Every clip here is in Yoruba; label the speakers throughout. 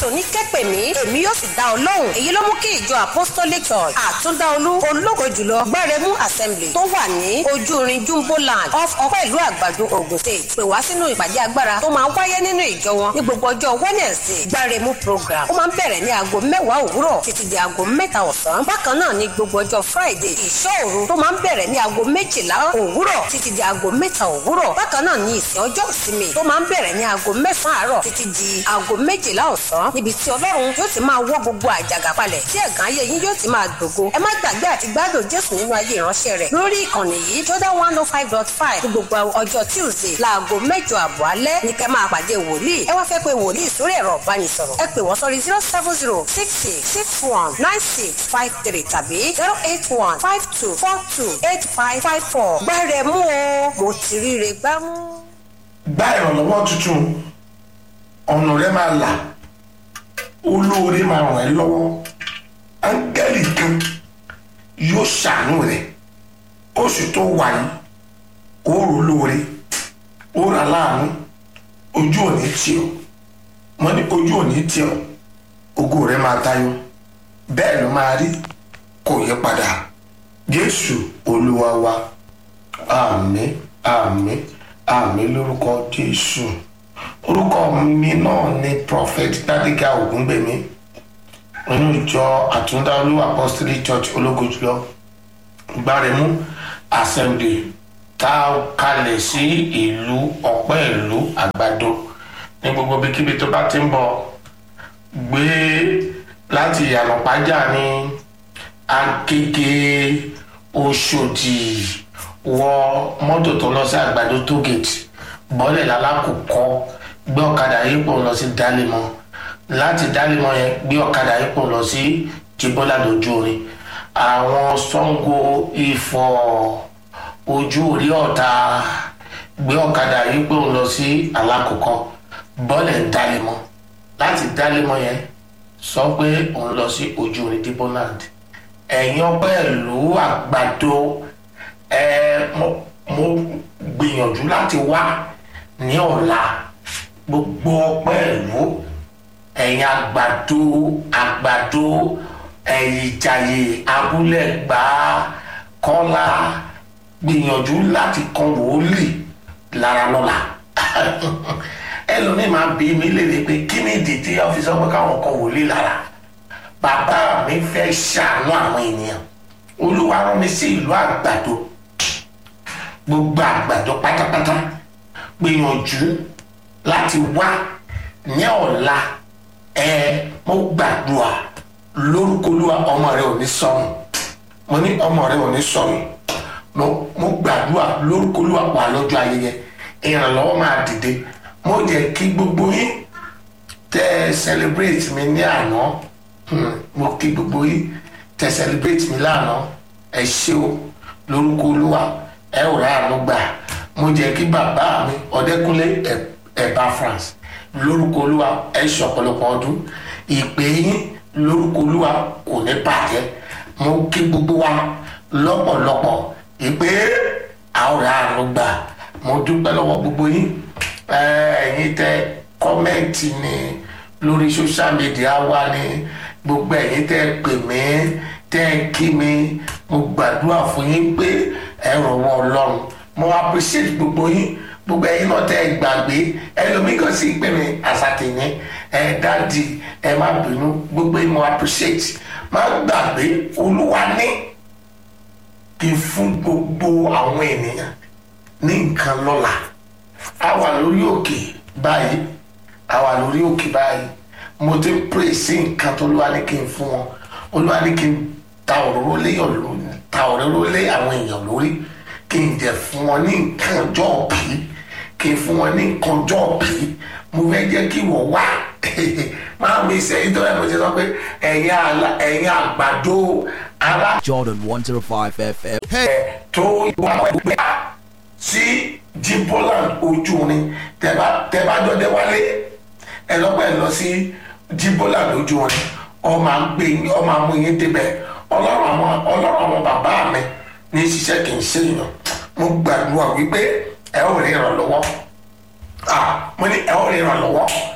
Speaker 1: jésù ní kẹ́pẹ̀ mí èmi yóò sì dá ọ lóhùn èyí ló mú kí ìjọ apostolic church àtúndáolú ológo jùlọ gbẹrẹmú assembly tó wà ní ojúrin jumbo land off ọpẹ́ ìlú àgbàdo ogun state pè wá sínú ìpàdé agbára tó máa ń wáyé nínú ìjọ wọn ní gbogbo ọjọ́ wednesday gbẹrẹmú program ó máa ń bẹ̀rẹ̀ ní aago mẹ́wàá òwúrọ̀ títí di aago mẹ́ta ọ̀sán bákan náà ní gbogbo ọjọ́ friday ìṣọ́ òru tó máa ń bẹ̀rẹ̀ ní aago méjìlá òwúrọ̀ títí di aago mẹ́ta òwúrọ̀ bákan náà ní ìsìn ọjọ́ ìsinmi tó máa ń bẹ̀rẹ̀ ní aago mẹ́sàn-án àárọ̀ títí di aago méjìlá ọ̀sán níbi tí ọlọ́run yóò ti máa wọ́ gbogbo àjàgà palẹ̀ tí ẹ̀gán ayé yín yóò ti máa gbògo ẹ má gbàgbé àti gbádùn jésù nínú ayé ìránṣẹ́ rẹ̀ lórí ìkànnì yìí jordan one oh five dot five ní gbogbo ọjọ́ tuesday láago mẹ́jọ àbọ̀ alẹ́ ní kẹ́ máa pàdé wòlíì ẹ wá fẹ́ pé wòlíì sórí ẹ̀rọ ìbánisọ̀rọ̀ ẹ pè wọ́n sórí zero seven zero six six six one nine six five three tàbí zero eight one five two four two eight five five four gbẹ́rẹ̀ mú o mo ti ríre gbámú.
Speaker 2: gba ìrànlọ́wọ́ tuntun ọ̀nà rẹ máa là olóore máa ràn ẹ́ lọ́wọ́ áńgẹ́lì kan yóò ṣàánú rẹ̀ oṣù tó wà yìí ó rò lóore ó rà láàánú ojú òní tì ọ́ mo ní ojú òní tì ọ́ ògo rẹ máa tayọ bẹ́ẹ̀ ló máa rí kò yí padà jésù olúwa wa àmín àmín àmín lórúkọ jésù orúkọ mi náà ni prophet dadiga ogungbemi nínú ìjọ àtúndáolú apostolic church ológo jùlọ gbáremú assembly tá a kalẹ̀ sí ìlú ọ̀pẹ́ ìlú àgbàdo ní gbogbo ibikíbi tó bá ti ń bọ̀ gbé láti ìyànà pàjá ní agége oṣòdì wọ mọ́tò tó lọ sí àgbàdo tógèètì bọ́lẹ̀ lálákòókò gbé ọ̀kadà yìí pò lọ sí dálímọ̀ láti dálímọ̀ yẹn gbé ọ̀kadà yìí pò lọ sí jibola lójú orin àwọn sango ifọ̀ ojú orí ọ̀tá gbé ọ̀kadà yìí pò lọ sí alákòókò bọ́lẹ̀ dálímọ̀ láti dálímọ̀ yẹn sọ pé òun lọ sí ojú orin diboland ẹ̀yin ọpẹ́ ìlú àgbàdo ẹ mo mo gbìyànjú láti wá ní ọ̀la gbogbo ọpẹ́ ìlú ẹ̀yin àgbàdo àgbàdo ẹ̀yìn ìjàyè abúlé gbà kọ́lá gbìyànjú láti kan wòlíì lára lọ́la ẹlòmíì máa bí mi léèrè pé kí ni ìdí tí ọ́fíìsì ọgbẹ́ káwọn kan wòlíì lára bàbá mi fẹ́ ṣàánú àwọn ènìyàn olúwa rán mi sí ìlú àgbàdo gbogbo àgbàdo pátápátá gbìyànjú láti wá ní ọ̀la ẹ mo gbàdúrà lórúkọ olúwa ọmọ rẹ ò ní sọnù mo ní ọmọ rẹ ò ní sọnù mo mo gbàdúrà lórúkọ olúwa wà lọ́jọ́ ayẹyẹ ìrànlọ́wọ́ máa dìde mo jẹ́ kí gbogbo yín tẹ́ ẹ celebrate mi ní àná mo kí gbogbo yín tẹ́ ẹ celebrate mi lánàá ẹ ṣé o lórúkọ olúwa ẹ ò ráàánú gbà mo jẹ́ kí bàbá mi ọdẹkùnlé ẹ̀bá france lórúkọ olúwa ẹ ṣe ọ̀pọ̀lọpọ̀ ọdún ìpè yín lórúkọ olúwa kò ní bàjẹ́ mo kí gbogbo wa lọ́pọ̀lọpọ̀ ìpè àwòrán àánú gbà mo dúpẹ́ lọ́wọ́ gbogbo yín ẹ̀yin tẹ kọ́mẹ́ǹtì ni lórí social media wa ni gbogbo ẹ̀yin tẹ pè mí tẹ kí mi mo gbàdúrà fún yín pé ẹ rọwọ́ ọlọ́run mo appreciate gbogbo yín gbogbo ẹ̀yin náà tẹ gbàgbé ẹlòmíì kan sì pè mí àsàtìyìn ẹ dáàdì ẹ má bínú gbogbo yín mo appreciate má gbàgbé olúwa ní kí n fún gbogbo àwọn ènìyàn ní nǹkan lọ́la a wà lórí òkè báyìí a wà lórí òkè báyìí mo ti pray sí nǹkan tó olúwa ní kí n fún wọn olúwa ní kí n ta òróró lé ta òróró lé àwọn èèyàn lórí kí n jẹ fún wọn ní nǹkan ọjọ́ òbí kí n fún wọn ní nǹkan ọjọ́ òbí mo fẹ́ jẹ́ kí wọ́n wá máa mi ṣe ìtọ́ ẹ̀ mo ṣe sọ pé ẹ̀yin àgbàdo alá.
Speaker 3: Jordan 105 FM.
Speaker 2: tó wà pẹ́ sí jimboland ojú orin tẹ́bá jọdẹ wálé ẹ lọ́pẹ́ lọ sí jimboland ojú orin ọmọ àgbè ọmọ àmú yín débẹ̀ ọlọ́run àwọn ọlọ́run àwọn bàbá mi ní ṣiṣẹ́ kì í ṣe èèyàn mo gbàdúrà wípé ẹ ó rí ìrànlọ́wọ́ mo ní ẹ ó rí ìrànlọ́wọ́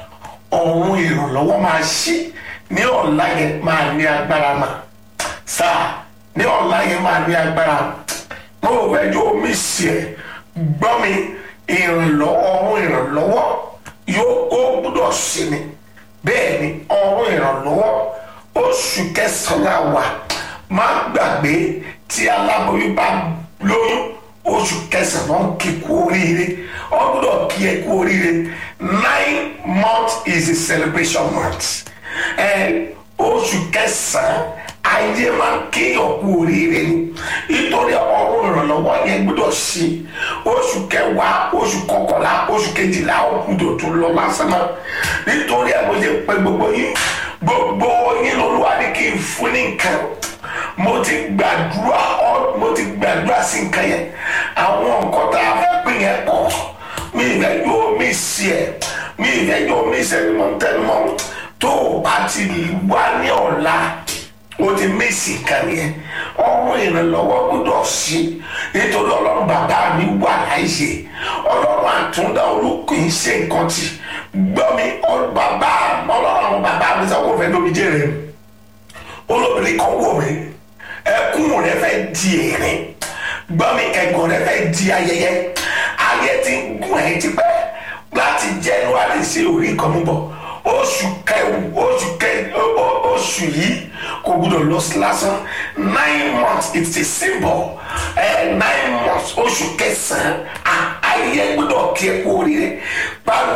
Speaker 2: ọ̀run ìrànlọ́wọ́ máa ṣí ní ọ̀la yẹn máa ní agbára mà sáà ní ọ̀la yẹn máa ní agbára mo ò fẹ́ jó omi sí ẹ gbọ́ mi ìrànlọ́wọ́ ọ̀run ìrànlọ́wọ́ yóò ó gbúdọ̀ sí ni bẹ́ẹ̀ ni ọ̀run ìrànlọ́wọ́ oṣù kẹsàn-án wà má gbàgbé tí aláboyún bá lóyún oṣù kẹsàn-án kí kú oríire ọ gbúdọ̀ kí ẹ kú oríire nine months is a celebration month ẹ oṣù kẹsàn-án ayé máa ń kéèyàn kú oríire ni nítorí ọrùn ìrànlọ́wọ́ yẹn gbọ́dọ̀ sí oṣù kẹwàá oṣù kọkànlá oṣù kejìlá òkúdò tó lọ lásán náà nítorí ẹ̀ mo ṣe pé gbogbo yín gbogbo yín lolúwa ní kí n fún ní nǹkan mo ti gbàdúrà ọ mo ti gbàdúrà sí nǹkan yẹn àwọn nǹkan tá a fẹ́ pín yẹn pọ̀ mi ìfẹ́ yóò mí sí ẹ̀ mi ìfẹ́ yóò mí sẹ́ni mọ́ tẹ́lẹ̀ tó o bá ti wá ní ọ̀la o ti mísì kan yẹn ọrùn ìrànlọ́wọ́ gbọ́dọ̀ sí nítorí ọlọ́run bàbá mi wà láìsè ọlọ́run àtúndà olùkọ́ yìí ṣe nǹkan tì gbọ́ mi bàbá ọlọ́run bàbá mi sọ kó fẹ́ lómi jẹ́rẹ̀ olóbìnrin kan wò mí ẹkún rẹ fẹ́ di èrè gbọ́ mi ẹ̀gàn rẹ fẹ́ di ayẹyẹ ayé ti ń gún ẹ̀ tipẹ́ láti January sí orí kan mú bọ̀ oṣù kẹwù oṣù kẹ oṣù yìí kò gbúdọ̀ lọ sí lásán nine months it's a symbol uh, nine months oṣù kẹsàn-án ayé gbúdọ̀ kí ẹ kú oríire